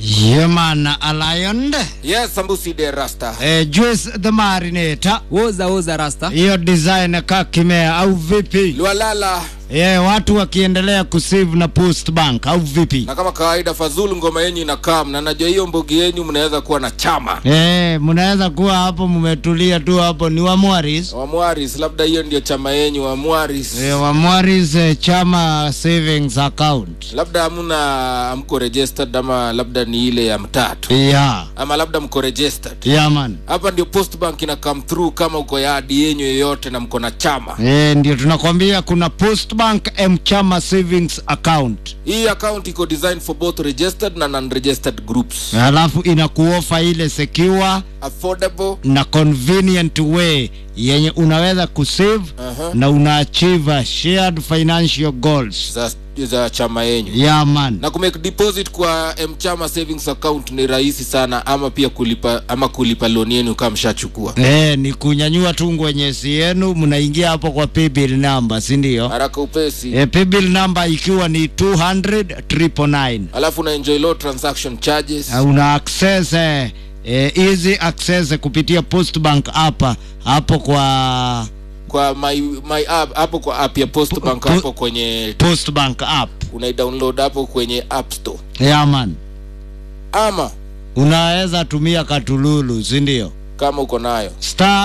Yemana Aliond Yes, Sambusi de Rasta. eh, Juice the Marinator woza woza rasta hiyo design ka kimea au vipi? Lualala Yeah, watu wakiendelea kusave na post bank au vipi? na kama kawaida Fazulu ngoma yenyu inakaa na najua hiyo mbogi yenyu mnaweza kuwa na chama Eh, mnaweza kuwa hapo mmetulia tu hapo ni wa Mwaris. wa Mwaris, labda hiyo ndio chama yenyu wa Mwaris. Eh, wa Mwaris eh, chama savings account. Labda hamuna hamko registered ama labda ni ile ya mtatu Yeah. ama labda mko registered. Yeah man. Hapa ndio post bank ina come through kama uko yadi yenyu yoyote na mko na chama. Eh, ndio tunakwambia kuna post bank M chama savings account. Hii account iko designed for both registered na non-registered groups. Alafu inakuofa ile secure Affordable na convenient way yenye unaweza kusave Aha. na una achieve shared financial goals. za, za chama yenyu. Yeah man. na kumake deposit kwa mchama savings account ni rahisi sana ama pia kulipa ama kulipa loan yenu kama mshachukua Eh, ni kunyanyua tu ngwenyesi yenu mnaingia hapo kwa paybill number, si ndio? haraka upesi Eh, paybill number ikiwa ni 200 999. alafu una enjoy low transaction charges Uh, una access eh, eh, easy access kupitia post bank hapa hapo kwa kwa my, my app hapo kwa app ya post bank po- hapo kwenye post bank app. unaidownload hapo kwenye app store Yeah man. ama Unaweza tumia katululu, si ndio? kama uko nayo star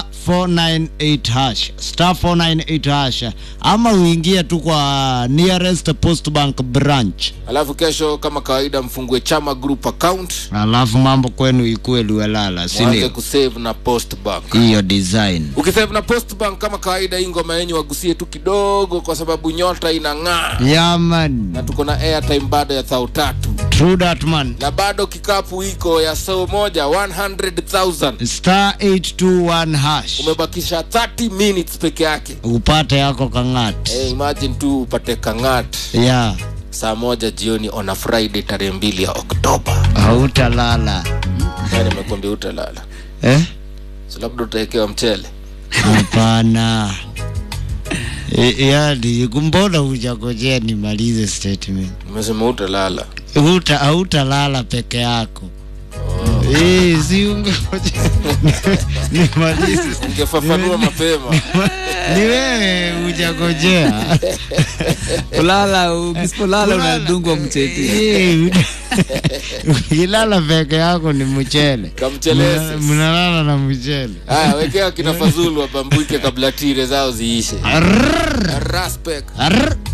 498 hash star 498 hash ama uingie tu kwa nearest post bank branch alafu kesho kama kawaida mfungue chama group account alafu mambo kwenu ikue luelala si mwanze ndio kusave na post bank hiyo design ukisave na post bank kama kawaida hii ngoma yenyu wagusie tu kidogo kwa sababu nyota inang'aa yaman na tuko na airtime bado ya thao tatu true that man na bado kikapu iko ya soo moja 100000 star 821 hash umebakisha 30 minutes peke yake upate yako kangat hey, imagine tu upate kangat ya saa moja jioni on a friday tarehe mbili ya oktoba hautalala yani nimekwambia utalala eh? so labda utawekewa mchele hapana E, yani mbona hujagojea nimalize statement nimesema utalala Huta, hautalala peke yako Eh, si ungegoja nimalize. ungefafanua mapema Ni wewe hujagojea. kulala ukisipolala Kulala. unadungwa mcheti Eh, Ukilala peke yako ni mchele. kamchelese Mna- Mnalala na mchele. haya wekea kina fazulu wabambuike kabla tire zao ziishe Arrrr, raspek arrrr.